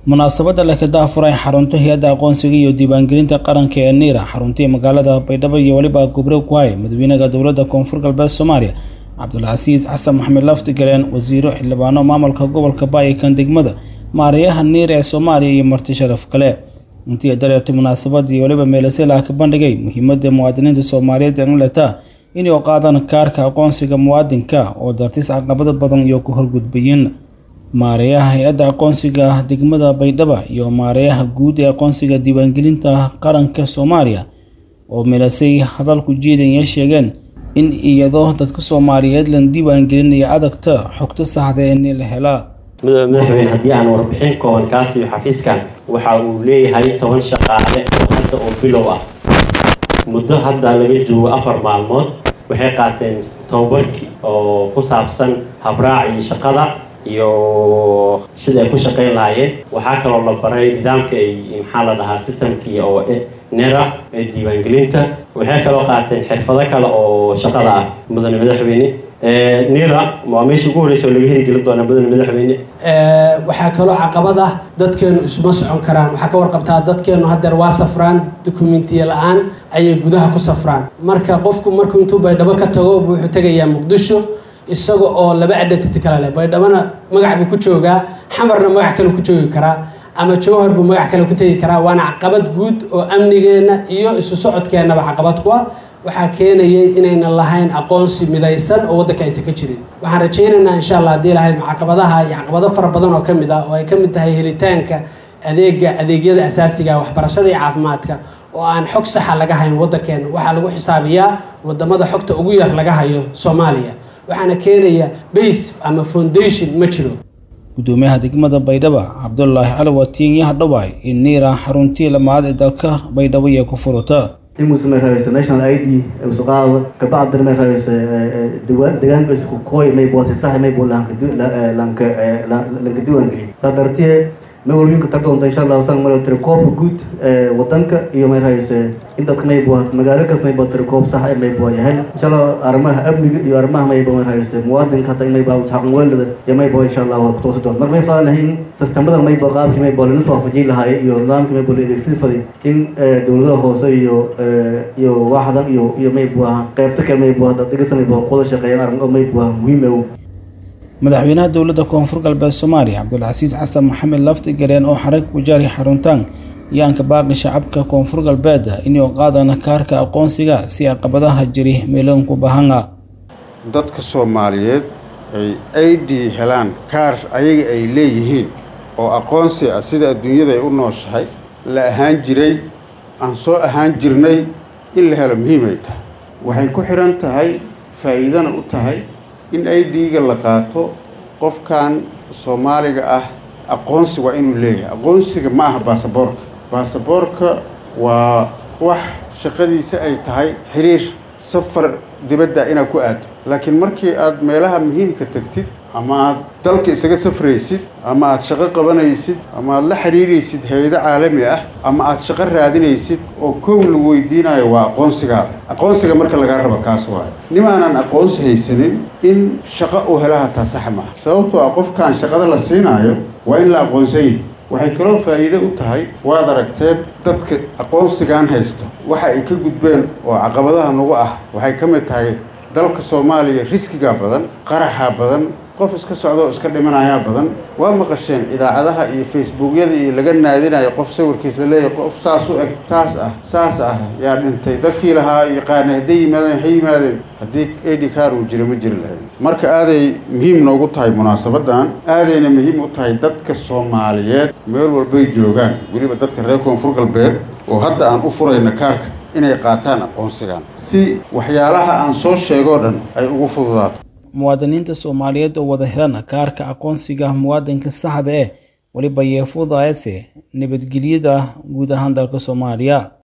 munaasabadda la kada afuray xarunta hay-adda aqoonsiga iyo diiwaangelinta qaranka ee niira xaruntii magaalada baydhabo iyo weliba gobre ku hay madaxweynaha dowladda koonfur galbeed soomaaliya cabdulcasiis xasan maxamed laftigaleen wasiiro xildhibaano maamulka gobolka baayikan degmada maarayaha niir ee soomaaliya iyo marti sharaf kale intii dareertay munaasabadii weliba meelasela ka bandhigay muhiimada muwaadiniinta soomaaliyeed ee inleta inay qaadaan kaarka aqoonsiga muwaadinka oo dartis caqabado badan iyo ku horgudbayeen maareeyaha hay-adda aqoonsiga degmada baydhaba iyo maareeyaha guud ee aqoonsiga diiwaangelinta qaranka soomaaliya oo meelasay hadalku jeedanya sheegeen in iyadoo dadka soomaaliyeed lan diiwaangelinaya adagta xogta saxda ee ni la helaa madaxweyne haddii aan warbixin kooban kaasiyo xafiiskan waxa uu leeyahay toban shaqaale oo hadda oo bilow ah muddo hadda laga joogo afar maalmood waxay qaateen tababarki oo ku saabsan habraacii shaqada iyo sida ay ku shaqayn lahaayeen waxaa kaloo la baray nidaamka ay maxaa la dhahaa systemkii oo nera ee diiwaangelinta waxay kaloo qaateen xirfado kale oo shaqada ah mudane madaxweyne nira waa meesha ugu horreysa oo laga heli gelin doona mudane madaxweyne waxaa kaloo caqabad ah dadkeenu isuma socon karaan waxaa ka warqabtaa dadkeenu haddeer waa safraan dokumentiya la-aan ayay gudaha ku safraan marka qofku markuu intuu baydhabo ka tago wuxuu tegayaa muqdisho isaga oo laba identity kale leh baydhabona magac buu ku joogaa xamarna magac kale ku joogi karaa ama jowhar buu magac kale ku tegi karaa waana caqabad guud oo amnigeenna iyo isu socodkeennaba caqabad ku ah waxaa keenayay inaynan lahayn aqoonsi midaysan oo waddanka aysan ka jirin waxaan rajaynaynaa insha allah haddii lahayd caqabadaha iyo caqabado fara badan oo ka mid ah oo ay ka mid tahay helitaanka adeega adeegyada asaasiga waxbarashada iyo caafimaadka oo aan xog saxa laga hayn waddankeena waxaa lagu xisaabiyaa wadamada xogta ugu yar laga hayo soomaaliya waxaana keenaya base ama foundation ma jiro gudoomiyaha degmada baydhaba cabdulaahi cali watiin yaha dhawaay in niira xaruntii lamaad ee dalka baydhabo iyo ku furata imuuse may rabayso national i d isu qaado kabacdina may rabayso deegaanka isku kooy may boose sax may bo lanka diiwaangeliya saa dartee may walwinka tag doonta insha allahu sal mar tirakoobka guud wadanka iyo may rabayso in dadka may bo magaalo kas may bo tirakoob sax may bo yahay insha allah arrimaha amniga iyo arrimaha may bo may rabayso muwaadinka hata may ba xaqan weelada iyo may bo insha allah ku toosi doon mar may faa lahayn sistemada may bo qaabkii may bo lana soo waafajin lahaaye iyo nidaamkii may bo la adeegsadi faday in dowladaha hoose iyo iyo waaxda iyo iyo may bo qaybta kale may bo dhegeysta may bo wada shaqeeyaan arrin oo may bo muhiim ah madaxweynaha dowladda koonfur galbeed soomaaliya cabdulcasiis xasan maxamed laftigareen oo xarag ku jaaray xaruntaan yaanka baaqi shacabka koonfur galbeed inuu qaadana kaarka aqoonsiga si caqabadaha jiri meeloonku bahanga dadka soomaaliyeed ay i d helaan kaar ayaga ay leeyihiin oo aqoonsi ah sida adduunyada ay u nooshahay la ahaan jiray aan soo ahaan jirnay in la helo muhiimay tahay waxay ku xidhan tahay faa'iidana u tahay in i d-ga la qaato qofkan soomaaliga ah aqoonsi waa inuu leeyahay aqoonsiga ma aha baasaboorka baasaboorka waa wax shaqadiisa ay tahay xiriir safar dibadda inaad ku aado laakiin markii aad meelaha muhiimka tegtid ama aad dalka isaga safraysid ama aad shaqo qabanaysid ama aad la xiriiraysid hay-ado caalami ah ama aad shaqo raadinaysid oo kow lagu weydiinayo waa aqoonsigaada aqoonsiga marka lagaa rabo kaas waayo nimaanan aqoonsi haysanin in shaqo uu hela hataa sax maaha sababtoo ah qofkaan shaqada la siinaayo waa in la aqoonsanyay waxay kaloo faa'iido u tahay waad aragteen dadka aqoonsigan haysto waxa ay ka gudbeen oo caqabadaha nagu ah waxay ka mid tahay dalka soomaaliya riskigaa badan qaraxaa badan qof iska socdoo iska dhimanayaa badan waa maqasheen idaacadaha iyo facebookyada iyo laga naadinayo qof sawirkiis la leeyahay qof saas u eg taas ah saas ah yaa dhintay dadkii lahaa yaqaana hadday yimaadeen ha yimaadeen haddii edi kaar uu jira ma jiri lahayn marka aaday muhiim noogu tahay munaasabadan aadayna muhiim u tahay dadka soomaaliyeed meel walbay joogaan weliba dadka reer koonfur galbeed oo hadda aan u furayna kaarka inay qaataan aqoonsigan si waxyaalaha aan soo sheegoo dhan ay ugu fududaato muwaadiniinta soomaaliyeed oo wada helan kaarka aqoonsiga muwaadinka saxda eh weliba yeefudaayase nabadgelyada guud ahaan dalka soomaaliya